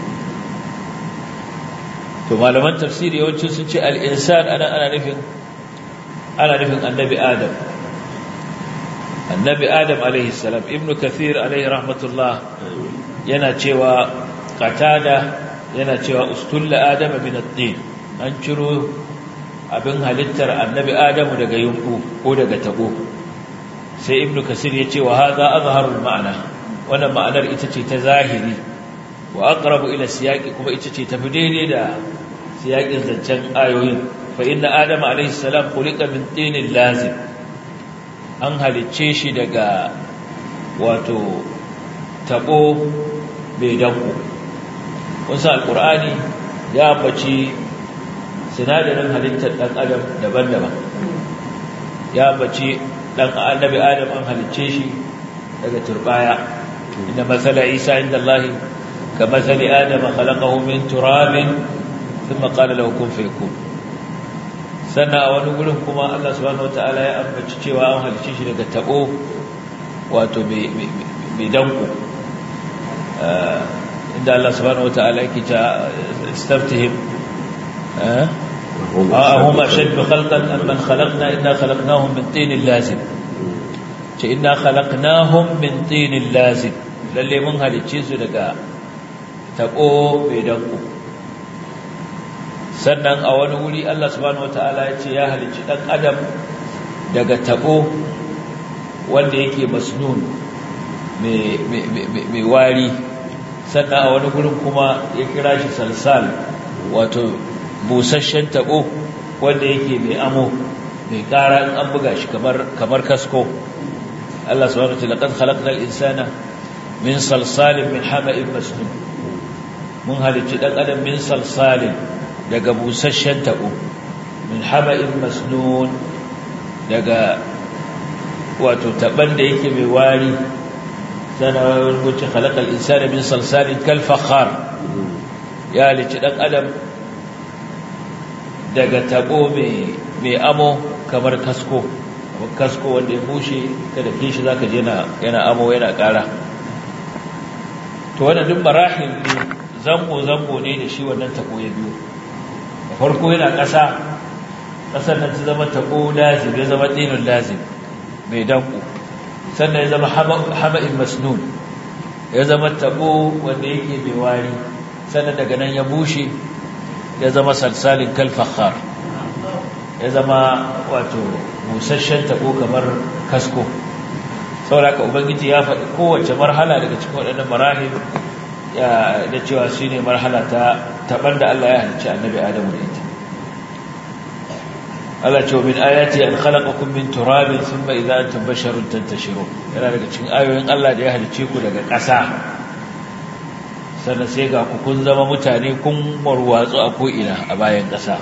to malaman tafsiri yawancin sun ce al'insan ana ana nufin ana nufin annabi adam annabi adam alaihi salam ibnu kathir alaihi rahmatullah yana cewa qatada yana cewa ustulla adama min ad-din an ciro abin halittar annabi adamu daga yunku ko daga tabo sai ibnu kasir ya ce wa hadha azharul ma'ana wannan ma'anar ita ce ta zahiri wa aqrabu ila siyaqi kuma ita ce tafi daidai da siyaqin zancen ayoyin fa inna adama alayhi salam khuliqa min tinin lazim an halicce shi daga wato tabo mai danko wasu alqur'ani ya ambaci sinadarin halittar dan adam daban-daban ya ambaci dan annabi adam an halicce shi daga turbaya inda masala isa inda Allah ka masali adam khalaqahu min turabin thumma qala lahu kun fayakun sannan a wani gurin kuma Allah subhanahu wataala ya ambaci cewa an halicce shi daga tabo wato mai danko inda Allah subhanahu wataala yake ta istaftihim هم أشد خلقا أم من خلقنا إنا خلقناهم من طين لازم إنا خلقناهم من طين لازم للي من هالتشيز لك تقو بيدنكو sannan a wani wuri Allah subhanahu wataala ya ce ya halicci dan adam daga tabo wanda yake masnun mai wari sannan a wani gurin kuma ya kira shi salsal wato busasshen tabo wanda yake mai amo mai kara in an buga shi kamar kamar kasko Allah subhanahu wa ta'ala qad khalaqnal insana min salsalin min hama'in masnun mun halicci dan adam min salsalin daga busasshen tabo min hama'in masnun daga wato taban da yake mai wari sana wuce khalaqal insana min salsalin kal fakhar ya halici dan adam daga tabo mai mai amo kamar kasko kamar kasko wanda ya bushe kada kishi zaka je yana yana amo yana kara to wannan duk marahil ne zango zango ne da shi wannan tabo ya biyo da farko yana ƙasa ƙasar nan ta zama tabo lazim ya zama dinin lazim mai danko sannan ya zama hama'in masnun ya zama tabo wanda yake mai wari sannan daga nan ya bushe ya zama salsalin kalfakhar ya zama wato busasshen tabo kamar kasko sauraka ubangiji ya faɗi kowace marhala daga cikin waɗannan marahil da cewa shi ne marhala ta taɓar da Allah ya halicci annabi Adamu da ita Allah ce wa min ayati an khalaqakum min turabin thumma idza antum basharun tantashirun yana daga cikin ayoyin Allah da ya halicce ku daga ƙasa sannan sai ga ku kun zama mutane kun warwatsu a ko'ina a bayan ƙasa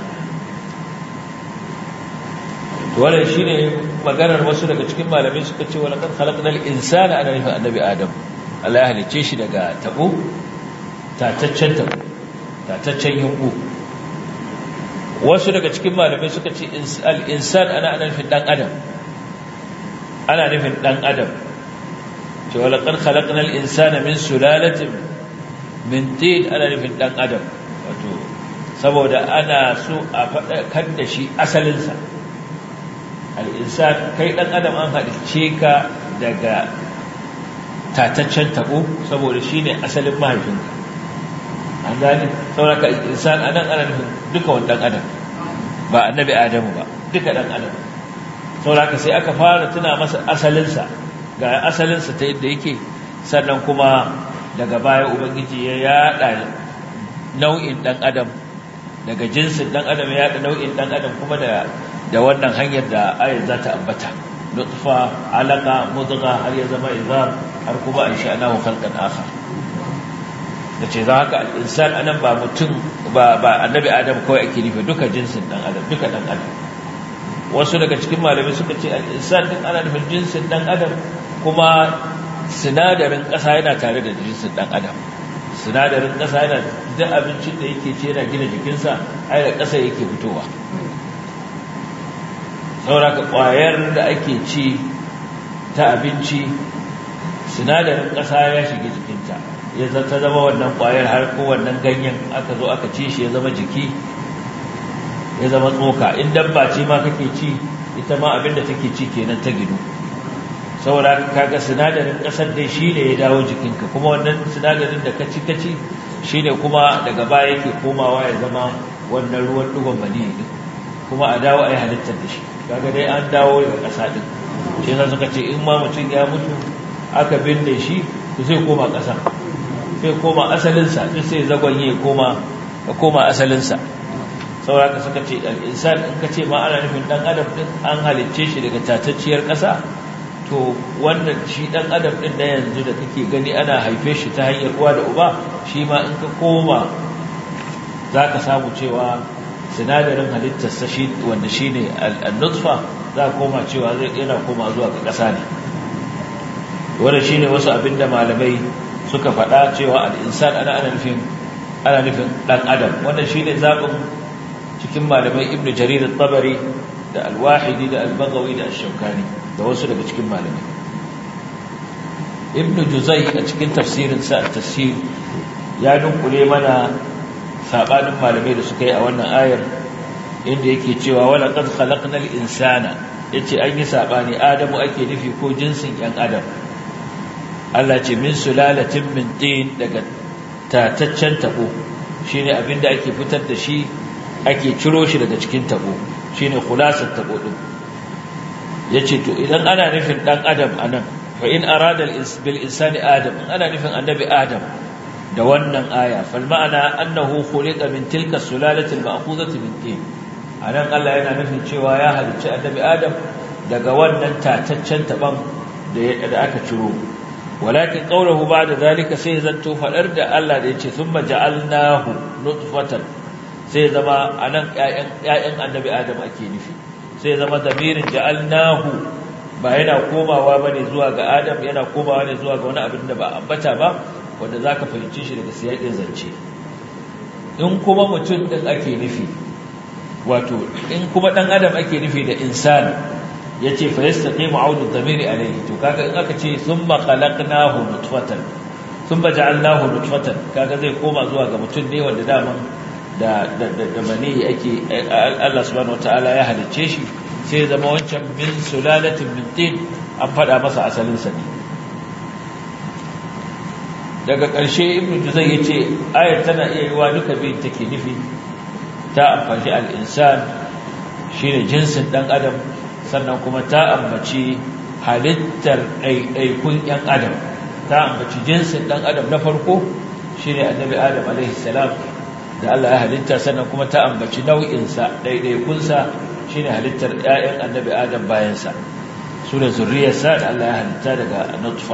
to wannan shine maganar wasu daga cikin malamai suka ce wala kan khalaqnal insana ana nufin annabi adam Allah ya halicce shi daga tabo tataccen tabo tataccen yunku wasu daga cikin malamai suka ce al-insan ana ana nufin dan adam ana nufin dan adam ce wala kan khalaqnal insana min sulalatin min tin ana nufin dan adam wato saboda ana so a faɗa da shi asalinsa al'insan kai ɗan adam an haɗice ka daga tataccen taɓo saboda shi ne asalin mahaifinka an gani sauraka insan anan ana nufin duka wani ɗan adam ba annabi adamu ba duka ɗan adam sauraka sai aka fara tuna masa asalinsa ga asalinsa ta yadda yake sannan kuma daga baya ubangiji ya yada nau'in ɗan adam daga jinsin ɗan adam ya yada nau'in ɗan adam kuma da da wannan hanyar da ayar za ta ambata nutfa alaka mudga har ya zama izar har kuma an sha'anahu khalqan akhar dace za haka al-insan anan ba mutum ba ba annabi adam kawai ake nufi duka jinsin dan adam duka dan adam wasu daga cikin malamai suka ce al-insan din ana nufin jinsin dan adam kuma sinadarin ƙasa yana tare da jinsin dan adam sinadarin ƙasa yana duk abincin da yake ce yana gina jikinsa ai da ƙasa yake fitowa sauraka ƙwayar da ake ci ta abinci sinadarin ƙasa ya shiga jikinta ya ta zama wannan ƙwayar har ko wannan ganyen aka zo aka ci shi ya zama jiki ya zama tsoka in dabba ce ma kake ci ita ma abinda take ci kenan ta gidu saboda kaga sinadarin ƙasar dai shi ne ya dawo jikinka kuma wannan sinadarin da ka ci ka ci shi ne kuma daga baya yake komawa ya zama wannan ruwan ɗigon mani kuma a dawo a yi halittar da shi kaga dai an dawo daga ƙasa ɗin shi za suka ce in ma mutum ya mutu aka binne shi to sai koma ƙasa sai koma asalinsa duk sai zagonye ya koma ya koma asalinsa sauraka suka ce al'insan in ka ce ma ana nufin ɗan adam ɗin an halicce shi daga tatacciyar ƙasa to wannan shi ɗan adam ɗin na yanzu da kake gani ana haife shi ta hanyar uwa da uba shi ma in ka koma za ka samu cewa sinadarin halittarsa shi wanda shi ne al-nutfa za a koma cewa zai yana koma zuwa ga ƙasa ne wanda shi ne wasu abinda malamai suka faɗa cewa al'insan ana ana nufin ana nufin ɗan adam wannan shi ne zaɓin cikin malamai ibn jarir tabari da alwahidi da albagawi da ashaukani da wasu daga cikin malamai ibn juzai a cikin tafsirinsa a tafsir ya dunkule mana sabanin malamai da suka yi a wannan ayar inda yake cewa wala qad khalaqnal insana yace an yi sabani adamu ake nufi ko jinsin yan adam Allah ce min sulalatin min tin daga tataccen tabo shine abinda ake fitar da shi ake ciro shi daga cikin tabo shine khulasat tabo din yace to idan ana nufin dan adam anan fa in arada bil insani adam ana nufin annabi adam da wannan aya fal ma'ana annahu khuliqa min tilka sulalati al-ma'khudati min tin anan Allah yana nufin cewa ya halicci annabi Adam daga wannan tataccen taban da da aka ciro walakin qawluhu ba'da zalika sai zanto fadar da Allah da yace thumma ja'alnahu nutfatan sai zama anan ƴaƴan ƴaƴan annabi Adam ake nufi sai zama damirin ja'alnahu ba yana komawa bane zuwa ga adam yana komawa ne zuwa ga wani abin da ba ambata ba wanda zaka fahimci shi daga siyakin zance in kuma mutum din ake nufi wato in kuma dan adam ake nufi da insan yace fa yastaqimu audu dhamiri alayhi to kaga in aka ce thumma khalaqnahu nutfatan thumma ja'alnahu nutfatan kaga zai koma zuwa ga mutum ne wanda daman da da da mani ake Allah subhanahu wataala ya halicce shi sai zama wancan min sulalatin min tin an fada masa asalin sa ne daga ƙarshe ibnu juzay yace ayar tana iya yiwa duka biyun take nufi ta amfani al-insan shine jinsin dan adam sannan kuma ta ambaci halittar ɗaiɗaikun ‘yan adam ta ambaci jinsin ɗan adam na farko shi ne annabi adam alaihissalam da Allah ya halitta sannan kuma ta ambaci nau'insa ɗaiɗaikunsa shi ne halittar ‘ya'yan annabi adam bayansa su da zurriyarsa da Allah ya halitta daga nutfa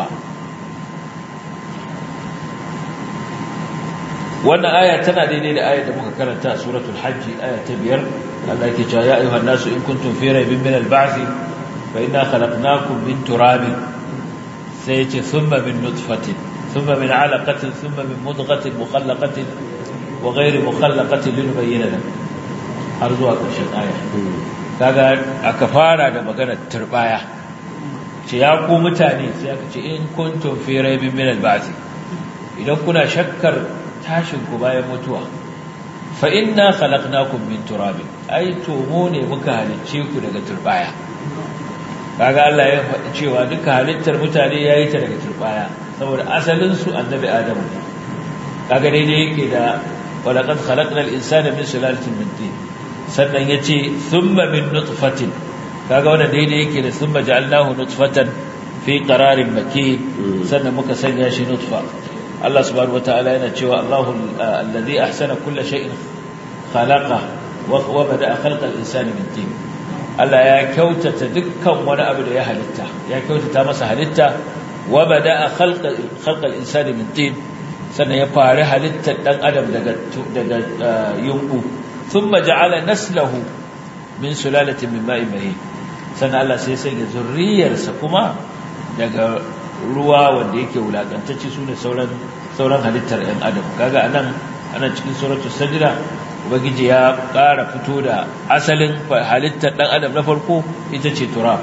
wannan aya tana daidai da ayar da muka karanta a suratul hajji aya ta biyar Allah yake cewa ya ayyuhan nasu in kuntum fi raibin min al-ba'th fa inna khalaqnakum min turabin sai yace thumma min nutfatin thumma min 'alaqatin thumma min mudghatin mukhallaqatin wa ghayri mukhallaqatin linubayyana lakum har zuwa ƙarshen aya kaga aka fara da maganar turbaya ce ya ku mutane sai aka ce in kuntum fi raibin min al-ba'th idan kuna shakkar tashin ku bayan mutuwa fa inna khalaqnakum min turab ai to mu ne muka halicce ku daga turbaya kaga Allah ya faɗi cewa duka halittar mutane yayi ta daga turbaya saboda asalin su annabi adamu ne kaga daidai yake da walaqad khalaqnal insana min sulalatin min tin sannan yace thumma min nutfatin kaga wannan daidai yake da thumma ja'alnahu nutfatan fi qararin makin sannan muka sanya shi nutfa Allah subhanahu wataala yana cewa Allahu alladhi ahsana kulla shay'in khalaqa wa bada'a khalqa al-insani min tin Allah ya kyautata dukkan wani abu da ya halitta ya kyautata masa halitta wa bada'a khalqa khalqa al-insani min tin sannan ya fara halittar dan adam daga daga yunku thumma ja'ala naslahu min sulalatin min ma'in mahin sannan Allah sai ya sanya zurriyarsa kuma daga ruwa wanda yake wulakantacce su ne sauran sauran halittar ‘yan adam kaga anan ana cikin suratul sajda ubangiji ya ƙara fito da asalin halittar ɗan adam na farko ita ce turab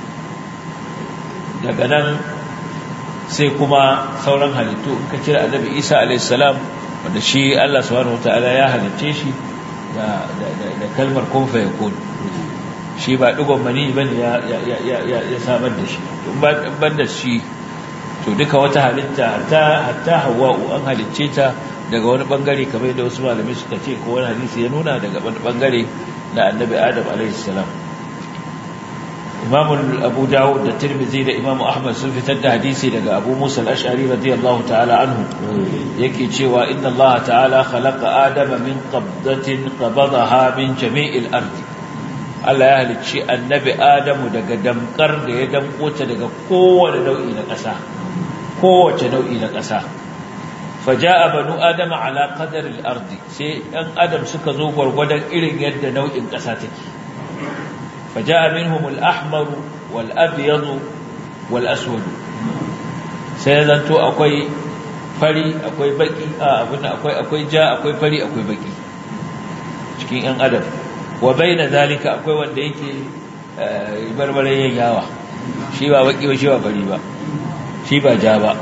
daga nan sai kuma sauran halittu in ka cire annabi isa alaihissalam wanda shi allah subhanahu wataala ya halicce shi da kalmar kun fa yakun shi ba digon mani bane ya ya samar da shi ban da shi to duka wata halitta hatta hatta hawa'u an halicce ta daga wani bangare kamar da wasu malamai suka ce ko wani hadisi ya nuna daga wani bangare na annabi adam alaihi salam imamu abu dawud da tirmidhi da imamu ahmad sun fitar da hadisi daga abu musa al-ash'ari radiyallahu ta'ala anhu yake cewa inna allah ta'ala khalaqa adama min qabdatin qabadaha min jami'il ardi Allah ya halicci annabi Adamu daga damkar da ya damko ta daga kowane nau'i na ƙasa kowace nau'i na ƙasa faja'a banu adama ala qadari al-ardi sai ɗan adam suka zo gwargwadon irin yadda nau'in ƙasa take faja'a minhum al-ahmar wal abyad wal aswad sai zanto akwai fari akwai baki a abin akwai akwai ja akwai fari akwai baki cikin ɗan adam wa baina zalika akwai wanda yake barbare yawa shi ba baki ba shi ba fari ba shi ba ja ba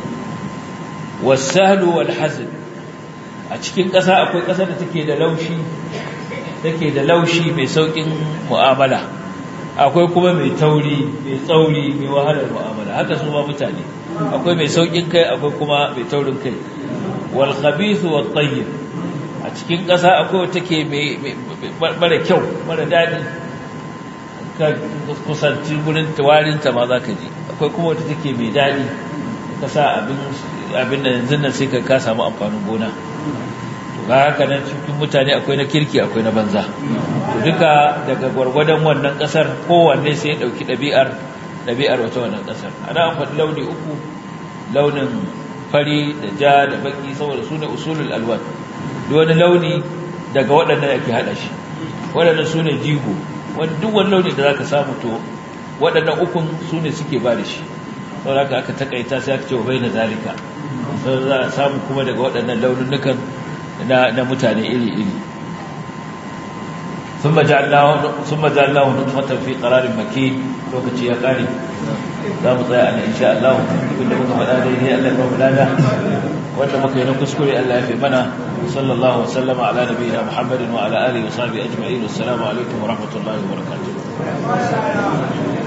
wasahlu wal hazn a cikin ƙasa akwai ƙasa da take da laushi take da laushi mai saukin mu'amala akwai kuma mai tauri mai tsauri mai wahalar mu'amala haka su ma mutane akwai mai saukin kai akwai kuma mai taurin kai wal khabith wat tayyib a cikin ƙasa akwai wata ke mara kyau mara daɗi ka kusanci gurin tawarinta ma za ka ji akwai kuma wata take mai daɗi ka sa abin da yanzu nan sai ka samu amfanin gona to ga haka nan cikin mutane akwai na kirki akwai na banza to duka daga gwargwadon wannan ƙasar kowanne sai ya ɗauki ɗabi'ar ɗabi'ar wata wannan ƙasar ana amfani launi uku launin fari da ja da baki saboda su ne usulul alwan wani launi daga waɗannan ake haɗa shi waɗannan su ne jigo duk wani launi da za ka samu to waɗannan ukun su ne suke ba da shi saboda haka aka takaita sai aka ce wa bai na zalika sai za a samu kuma daga waɗannan laununukan na mutane iri-iri ثم جعلناه ثم جعلناه نطفة في قرار مكين لوكتي يا قاري za mu tsaya ana insha Allah abinda muka faɗa daidai Allah ya mulada wanda muka yi na kuskure Allah ya fi mana sallallahu wasallama ala nabiyina Muhammadin wa ala alihi wa sahbihi ajma'in assalamu alaikum wa rahmatullahi wa barakatuh